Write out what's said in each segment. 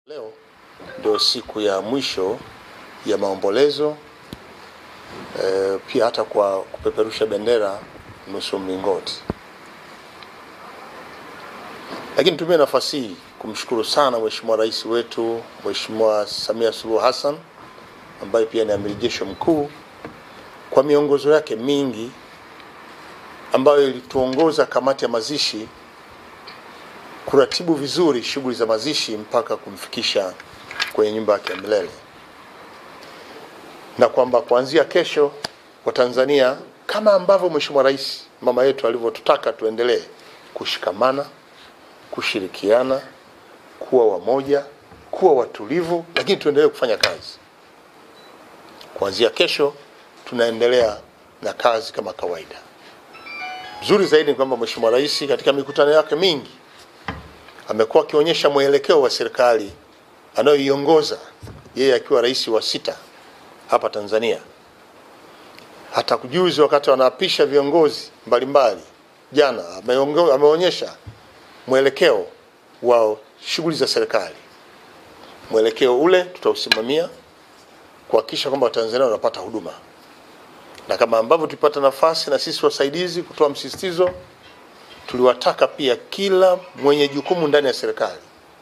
Leo ndio siku ya mwisho ya maombolezo e, pia hata kwa kupeperusha bendera nusu mlingoti. Lakini nitumie nafasi hii kumshukuru sana Mheshimiwa Rais wetu Mheshimiwa Samia Suluhu Hassan ambaye pia ni amiri jeshi mkuu kwa miongozo yake mingi ambayo ilituongoza kamati ya mazishi kuratibu vizuri shughuli za mazishi mpaka kumfikisha kwenye nyumba yake ya milele, na kwamba kuanzia kesho Watanzania kama ambavyo Mheshimiwa Rais mama yetu alivyotutaka tuendelee kushikamana, kushirikiana, kuwa wamoja, kuwa watulivu, lakini tuendelee kufanya kazi. Kuanzia kesho tunaendelea na kazi kama kawaida. Mzuri zaidi ni kwamba Mheshimiwa Rais katika mikutano yake mingi amekuwa akionyesha mwelekeo wa serikali anayoiongoza yeye akiwa rais wa sita hapa Tanzania. Hata kujuzi wakati wanaapisha viongozi mbalimbali jana, ameongo- ameonyesha mwelekeo wa shughuli za serikali. Mwelekeo ule tutausimamia kuhakikisha kwamba Watanzania wanapata huduma, na kama ambavyo tulipata nafasi na sisi wasaidizi kutoa msisitizo tuliwataka pia kila mwenye jukumu ndani ya serikali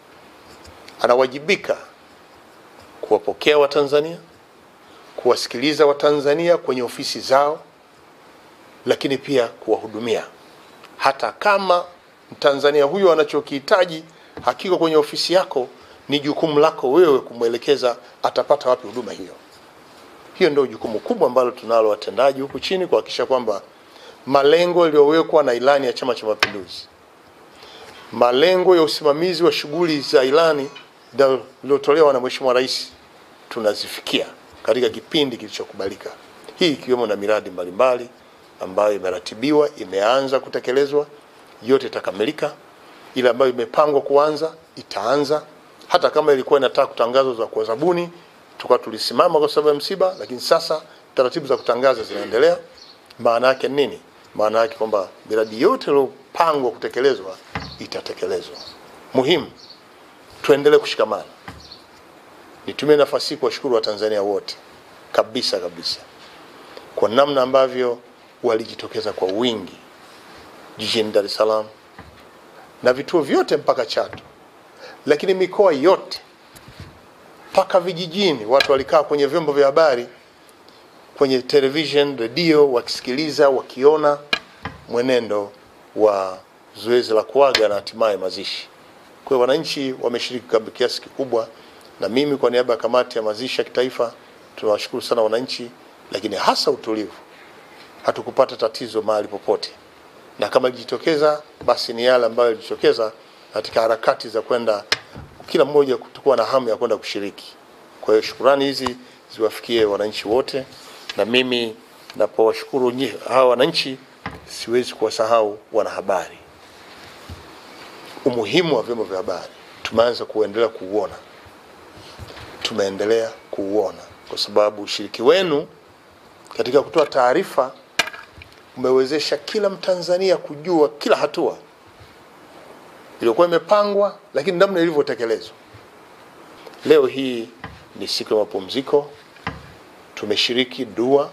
anawajibika kuwapokea Watanzania, kuwasikiliza Watanzania kwenye ofisi zao, lakini pia kuwahudumia. Hata kama Mtanzania huyo anachokihitaji hakiko kwenye ofisi yako, ni jukumu lako wewe kumwelekeza atapata wapi huduma hiyo. Hiyo ndio jukumu kubwa ambalo tunalo watendaji huku chini kuhakikisha kwamba malengo yaliyowekwa na ilani ya Chama cha Mapinduzi, malengo ya usimamizi wa shughuli za ilani iliyotolewa na Mheshimiwa Rais tunazifikia katika kipindi kilichokubalika, hii ikiwemo na miradi mbalimbali ambayo imeratibiwa, imeanza kutekelezwa, yote itakamilika. Ile ambayo imepangwa kuanza itaanza, hata kama ilikuwa inataka kutangazwa za kwa zabuni, tukawa tulisimama kwa sababu ya msiba, lakini sasa taratibu za kutangaza zinaendelea. Maana yake nini? Maana yake kwamba miradi yote iliyopangwa kutekelezwa itatekelezwa. Muhimu tuendelee kushikamana. Nitumie nafasi hii kuwashukuru Watanzania wote kabisa kabisa kwa namna ambavyo walijitokeza kwa wingi jijini Dar es Salaam na vituo vyote mpaka Chato, lakini mikoa yote mpaka vijijini, watu walikaa kwenye vyombo vya habari kwenye television, redio, wakisikiliza wakiona mwenendo wa zoezi la kuaga na hatimaye mazishi. Kwa hiyo wananchi wameshiriki kwa kiasi kikubwa, na mimi kwa niaba ya kamati ya mazishi ya kitaifa tunawashukuru sana wananchi, lakini hasa utulivu. Hatukupata tatizo mahali popote, na kama ilijitokeza basi ni yale ambayo yalijitokeza katika harakati za kwenda kila mmoja kutokuwa na hamu ya kwenda kushiriki. Kwa hiyo shukurani hizi ziwafikie wananchi wote na mimi napowashukuru nyi- hawa wananchi, siwezi kuwasahau wanahabari. Umuhimu wa vyombo vya habari tumeanza kuendelea kuuona, tumeendelea kuuona kwa sababu ushiriki wenu katika kutoa taarifa umewezesha kila Mtanzania kujua kila hatua iliyokuwa imepangwa, lakini namna ilivyotekelezwa. Leo hii ni siku ya mapumziko tumeshiriki dua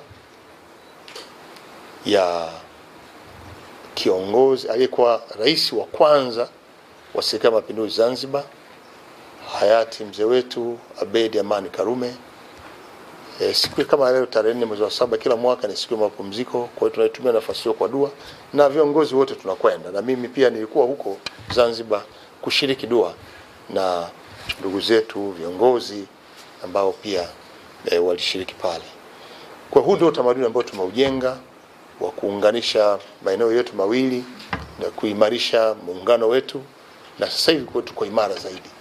ya kiongozi aliyekuwa rais wa kwanza wa serikali ya mapinduzi Zanzibar, hayati mzee wetu Abeid Amani Karume. E, siku kama leo tarehe nne mwezi wa saba kila mwaka ni siku ya mapumziko. Kwa hiyo tunaitumia nafasi hiyo kwa dua na viongozi wote tunakwenda, na mimi pia nilikuwa huko Zanzibar kushiriki dua na ndugu zetu viongozi ambao pia e, walishiriki pale. Kwa huu ndio utamaduni ambao tumeujenga wa kuunganisha maeneo yetu mawili na kuimarisha muungano wetu, na sasa hivi kwa tuko imara zaidi.